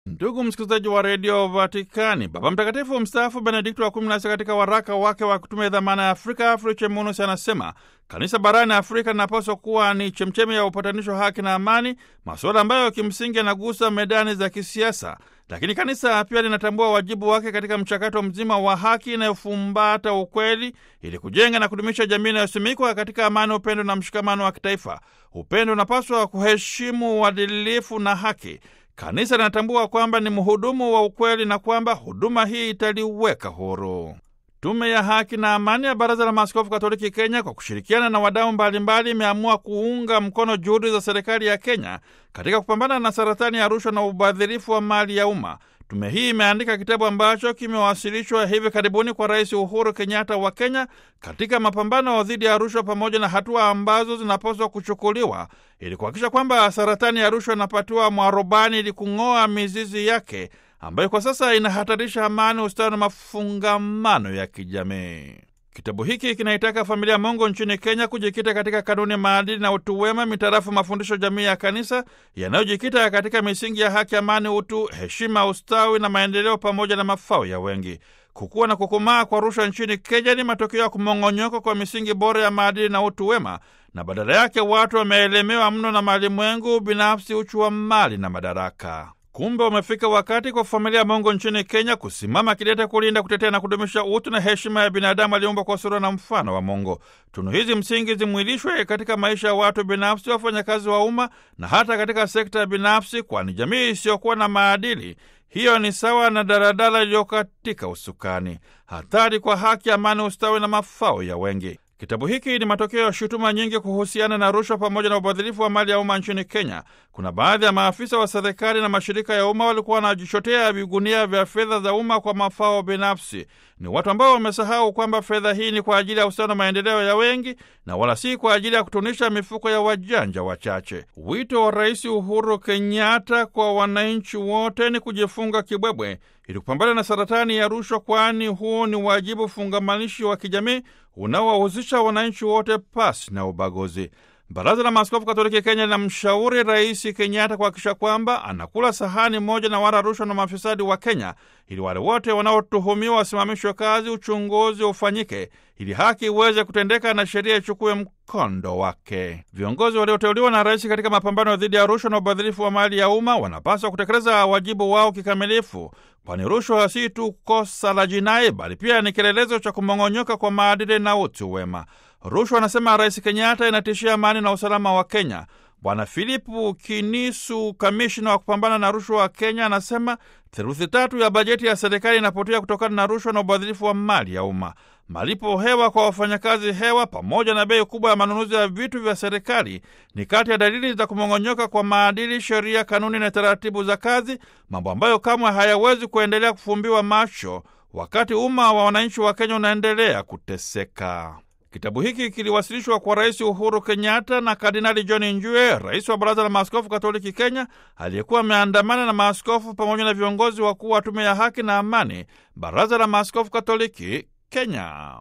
Ndugu msikilizaji wa redio Vatikani, Baba Mtakatifu mstaafu Benedikto wa kumi na sita katika waraka wake wa kutumia dhamana ya Afrika Afriche Munus anasema kanisa barani Afrika linapaswa kuwa ni chemchemi ya upatanisho, haki na amani, masuala ambayo kimsingi yanagusa medani za kisiasa. Lakini kanisa pia linatambua wajibu wake katika mchakato mzima wa haki inayofumbata ukweli, ili kujenga na kudumisha jamii inayosimikwa katika amani, upendo na mshikamano wa kitaifa. Upendo unapaswa kuheshimu uadilifu na haki. Kanisa linatambua kwamba ni mhudumu wa ukweli na kwamba huduma hii italiweka huru. Tume ya Haki na Amani ya Baraza la Maaskofu Katoliki Kenya, kwa kushirikiana na wadau mbalimbali, imeamua kuunga mkono juhudi za serikali ya Kenya katika kupambana na saratani ya rushwa na ubadhirifu wa mali ya umma. Tume hii imeandika kitabu ambacho kimewasilishwa hivi karibuni kwa Rais Uhuru Kenyatta wa Kenya katika mapambano dhidi ya rushwa, pamoja na hatua ambazo zinapaswa kuchukuliwa ili kuhakikisha kwamba saratani ya rushwa inapatiwa mwarobani ili kung'oa mizizi yake ambayo kwa sasa inahatarisha amani, ustawi na mafungamano ya kijamii. Kitabu hiki kinaitaka familia Mungu nchini Kenya kujikita katika kanuni, maadili na utu wema mitarafu mafundisho jamii ya kanisa yanayojikita katika misingi ya haki, amani, utu, heshima, ustawi na maendeleo pamoja na mafao ya wengi. Kukua na kukomaa kwa rushwa nchini Kenya ni matokeo ya kumong'onyoka kwa misingi bora ya maadili na utu wema, na badala yake watu wameelemewa mno na malimwengu binafsi, uchu wa mali na madaraka. Kumbe umefika wakati kwa familia Mungu nchini Kenya kusimama kidete kulinda, kutetea na kudumisha utu na heshima ya binadamu aliumbwa kwa sura na mfano wa Mungu. Tunu hizi msingi zimwilishwe katika maisha ya watu binafsi, wafanyakazi wa umma na hata katika sekta ya binafsi, kwani jamii isiyokuwa na maadili hiyo ni sawa na daladala iliyokatika usukani. Hatari kwa haki, amani, ustawi na mafao ya wengi. Kitabu hiki ni matokeo ya shutuma nyingi kuhusiana na rushwa pamoja na ubadhirifu wa mali ya umma nchini Kenya. Kuna baadhi ya maafisa wa serikali na mashirika ya umma walikuwa wanajichotea vigunia vya fedha za umma kwa mafao binafsi. Ni watu ambao wamesahau kwamba fedha hii ni kwa ajili ya ustawi na maendeleo ya wengi na wala si kwa ajili ya kutunisha mifuko ya wajanja wachache. Wito wa Rais Uhuru Kenyatta kwa wananchi wote ni kujifunga kibwebwe ili kupambana na saratani ya rushwa, kwani huu ni wajibu fungamanishi wa kijamii unaowahusisha wananchi wote pasi na ubaguzi. Baraza la Maaskofu Katoliki Kenya linamshauri Rais Kenyatta kuhakikisha kwamba anakula sahani moja na wala rushwa na mafisadi wa Kenya, ili wale wote wanaotuhumiwa wasimamishwe kazi, uchunguzi ufanyike, ili haki iweze kutendeka na sheria ichukue mkondo wake. Viongozi walioteuliwa na rais katika mapambano dhidi ya rushwa na ubadhirifu wa mali ya umma wanapaswa kutekeleza wajibu wao kikamilifu, kwani rushwa si tu kosa la jinai, bali pia ni kielelezo cha kumong'onyoka kwa maadili na utu wema. Rushwa, anasema Rais Kenyatta, inatishia amani na usalama wa Kenya. Bwana Philipu Kinisu, kamishna wa kupambana na rushwa wa Kenya, anasema theluthi tatu ya bajeti ya serikali inapotea kutokana na rushwa na ubadhirifu wa mali ya umma. Malipo hewa kwa wafanyakazi hewa pamoja na bei kubwa ya manunuzi ya vitu vya serikali ni kati ya dalili za kumong'onyoka kwa maadili, sheria, kanuni na taratibu za kazi, mambo ambayo kamwe hayawezi kuendelea kufumbiwa macho wakati umma wa wananchi wa Kenya unaendelea kuteseka. Kitabu hiki kiliwasilishwa kwa Rais Uhuru Kenyatta na Kardinali John Njue, rais wa Baraza la Maaskofu Katoliki Kenya, aliyekuwa ameandamana na maaskofu pamoja na viongozi wakuu wa Tume ya Haki na Amani, Baraza la Maaskofu Katoliki Kenya.